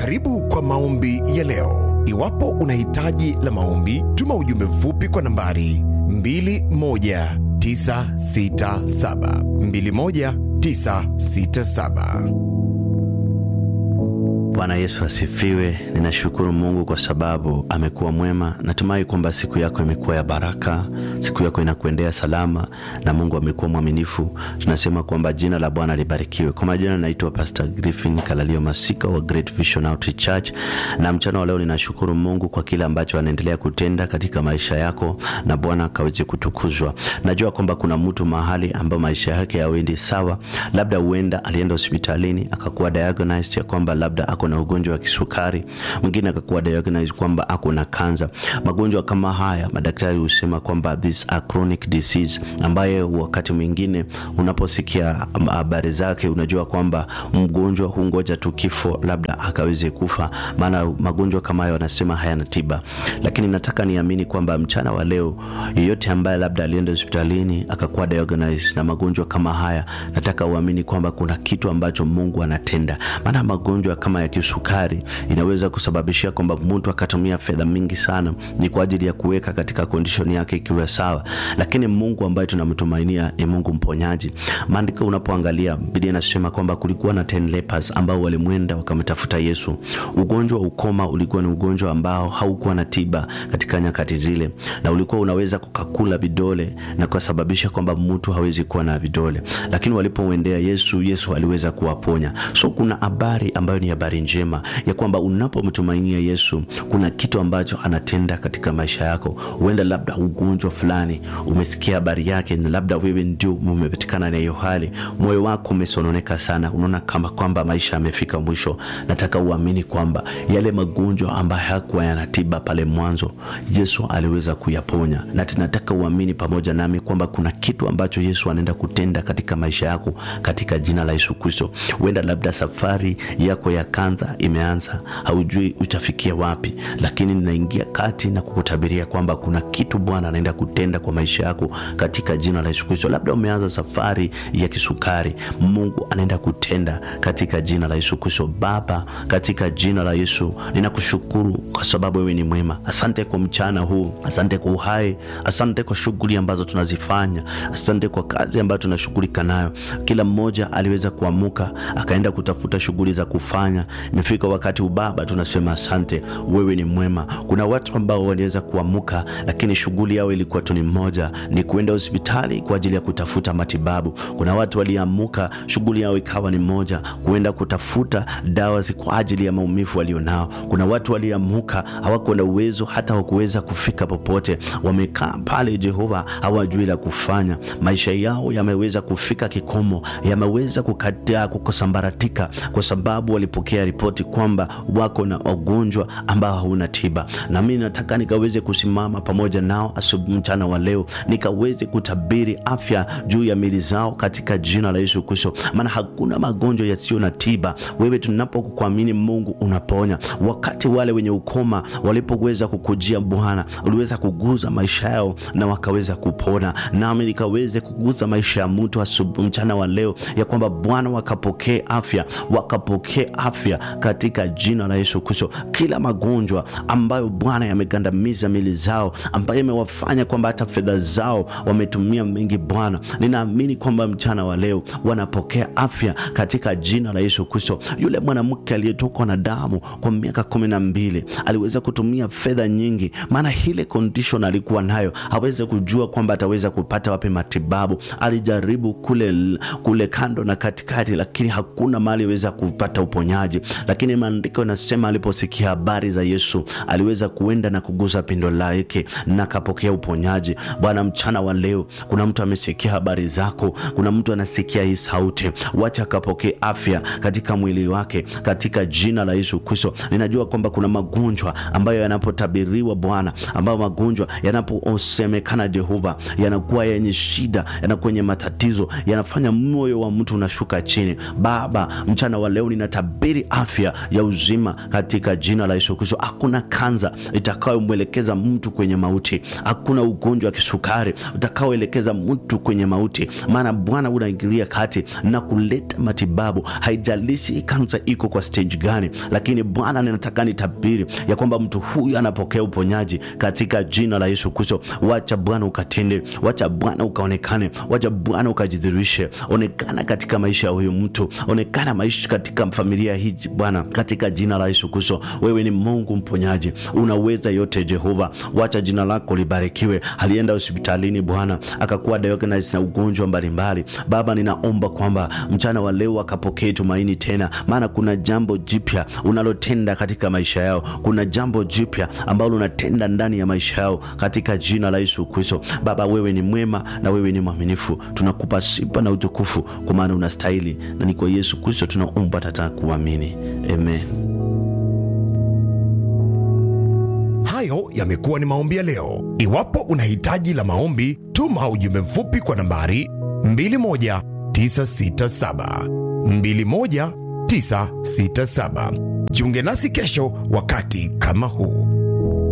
Karibu kwa maombi ya leo. Iwapo una hitaji la maombi, tuma ujumbe mfupi kwa nambari 21967 21967. Bwana Yesu asifiwe. Ninashukuru Mungu kwa sababu amekuwa mwema. Natumai kwamba siku yako imekuwa ya baraka, siku yako inakuendea salama na Mungu amekuwa mwaminifu. Tunasema kwamba jina la Bwana libarikiwe. Kwa majina naitwa Pastor Griffin Kalalio Masika wa Great Vision Outreach Church, na mchana wa leo ninashukuru Mungu kwa kile ambacho anaendelea kutenda katika maisha yako, na Bwana akaweze kutukuzwa. Najua kwamba kuna mtu mahali ambao maisha yake yawendi sawa, labda huenda alienda hospitalini akakuwa diagnosed ya kwamba labda ako na ugonjwa wa kisukari, mwingine akakuwa diagnosed kwamba ako na kansa. Magonjwa kama haya madaktari husema kwamba this a chronic disease, ambaye wakati mwingine unaposikia habari zake unajua kwamba mgonjwa hungoja tu kifo, labda akaweze kufa, maana magonjwa kama hayo wanasema hayana tiba. Lakini nataka niamini kwamba mchana wa leo, yeyote ambaye labda alienda hospitalini akakuwa diagnosed na magonjwa kama haya, nataka uamini kwamba kuna kitu ambacho Mungu anatenda, maana magonjwa kama ya kisukari inaweza kusababishia kwamba mtu akatumia fedha mingi sana ni kwa ajili ya kuweka katika condition yake ikiwa sawa, lakini Mungu ambaye tunamtumainia ni Mungu mponyaji. Maandiko unapoangalia, Biblia inasema kwamba kulikuwa na 10 lepers ambao walimwenda wakamtafuta Yesu. Ugonjwa wa ukoma ulikuwa ni ugonjwa ambao haukuwa na tiba katika nyakati zile, na ulikuwa unaweza kukakula vidole na kusababisha kwamba mtu hawezi kuwa na vidole, lakini walipomwendea Yesu, Yesu aliweza kuwaponya. So kuna habari ambayo ni habari njema ya kwamba unapomtumainia Yesu kuna kitu ambacho anatenda katika maisha yako. Huenda labda ugonjwa fulani umesikia habari yake, na labda wewe ndio umepatikana na hiyo hali, moyo wako umesononeka sana, unaona kama kwamba maisha yamefika mwisho. Nataka uamini kwamba yale magonjwa ambayo hayakuwa yana tiba pale mwanzo, Yesu aliweza kuyaponya, na tunataka uamini pamoja nami kwamba kuna kitu ambacho Yesu anaenda kutenda katika maisha yako katika jina la Yesu Kristo. Huenda labda safari yako ya kanza imeanza, haujui utafikia wapi, lakini ninaingia kati na kukutabiria kwamba kuna kitu Bwana anaenda kutenda kwa maisha yako katika jina la Yesu Kristo. Labda umeanza safari ya kisukari, Mungu anaenda kutenda katika jina la Yesu Kristo. Baba, katika jina la Yesu ninakushukuru kwa sababu wewe ni mwema. Asante kwa mchana huu, asante kwa uhai, asante kwa shughuli ambazo tunazifanya, asante kwa kazi ambayo tunashughulika nayo. Kila mmoja aliweza kuamuka akaenda kutafuta shughuli za kufanya. Imefika wakati ubaba, tunasema asante, wewe ni mwema. Kuna watu ambao waliweza kuamuka, lakini shughuli yao ilikuwa tu ni moja, ni kuenda hospitali kwa ajili ya kutafuta matibabu. Kuna watu waliamuka, shughuli yao ikawa ni moja, kuenda kutafuta dawa kwa ajili ya maumivu walionao. Kuna watu waliamuka, hawakuwa na uwezo hata wakuweza kufika popote, wamekaa pale Jehova, hawajui la kufanya. Maisha yao yameweza kufika kikomo, yameweza kukataa, kukosambaratika kwa sababu walipokea ripoti kwamba wako na ugonjwa ambao hauna tiba. Na mimi nataka nikaweze kusimama pamoja nao asubuhi, mchana wa leo, nikaweze kutabiri afya juu ya mili zao katika jina la Yesu Kristo, maana hakuna magonjwa yasiyo na tiba. Wewe tunapokuamini Mungu unaponya. Wakati wale wenye ukoma walipoweza kukujia Bwana, uliweza kuguza maisha yao na wakaweza kupona, nami nikaweze kuguza maisha ya mtu asubuhi, mchana wa leo, ya kwamba Bwana wakapokee afya, wakapokee afya katika jina la Yesu Kristo. Kila magonjwa ambayo Bwana yamegandamiza mili zao, ambayo imewafanya kwamba hata fedha zao wametumia mengi, Bwana ninaamini kwamba mchana wa leo wanapokea afya katika jina la Yesu Kristo. Yule mwanamke aliyetokwa na damu kwa miaka kumi na mbili aliweza kutumia fedha nyingi, maana ile condition alikuwa nayo hawezi kujua kwamba ataweza kupata wapi matibabu. Alijaribu kule, kule kando na katikati, lakini hakuna mahali aliweza kupata uponyaji. Lakini maandiko yanasema aliposikia habari za Yesu aliweza kuenda na kugusa pindo lake na akapokea uponyaji. Bwana, mchana wa leo kuna mtu amesikia habari zako, kuna mtu anasikia hii sauti, wacha akapokee afya katika mwili wake katika jina la Yesu Kristo. Ninajua kwamba kuna magonjwa ambayo yanapotabiriwa Bwana, ambayo magonjwa yanaposemekana Jehova, yanakuwa yenye shida, yanakuwa yenye matatizo, yanafanya moyo wa mtu unashuka chini. Baba, mchana wa leo ninatabiri afya afya ya uzima katika jina la Yesu Kristo. Hakuna kanza itakayomwelekeza mtu kwenye mauti, hakuna ugonjwa wa kisukari utakaoelekeza mtu kwenye mauti, maana Bwana unaingilia kati na kuleta matibabu. Haijalishi kansa iko kwa stage gani, lakini Bwana ninataka nitabiri ya kwamba mtu huyu anapokea uponyaji katika jina la Yesu Kristo. Wacha Bwana ukatende, wacha Bwana ukaonekane, wacha Bwana ukajidhirishe, onekana katika maisha ya huyu mtu, onekana maisha katika familia hii Bwana, katika jina la Yesu Kristo. Wewe ni Mungu mponyaji, unaweza yote Jehova, wacha jina lako libarikiwe. Alienda hospitalini Bwana akakuwa diagnosed na ugonjwa mbalimbali. Baba, ninaomba kwamba mchana wa leo akapokee tumaini tena, maana kuna jambo jipya unalotenda katika maisha yao, kuna jambo jipya ambalo unatenda ndani ya maisha yao katika jina la Yesu Kristo. Baba, wewe ni mwema na wewe ni mwaminifu, tunakupa sifa na utukufu kwa maana unastahili, na ni kwa Yesu Kristo tunaomba tata kuamini, amen. Hayo yamekuwa ni maombi ya leo. Iwapo una hitaji la maombi, tuma ujumbe mfupi kwa nambari 21967 21967. Jiunge nasi kesho wakati kama huu.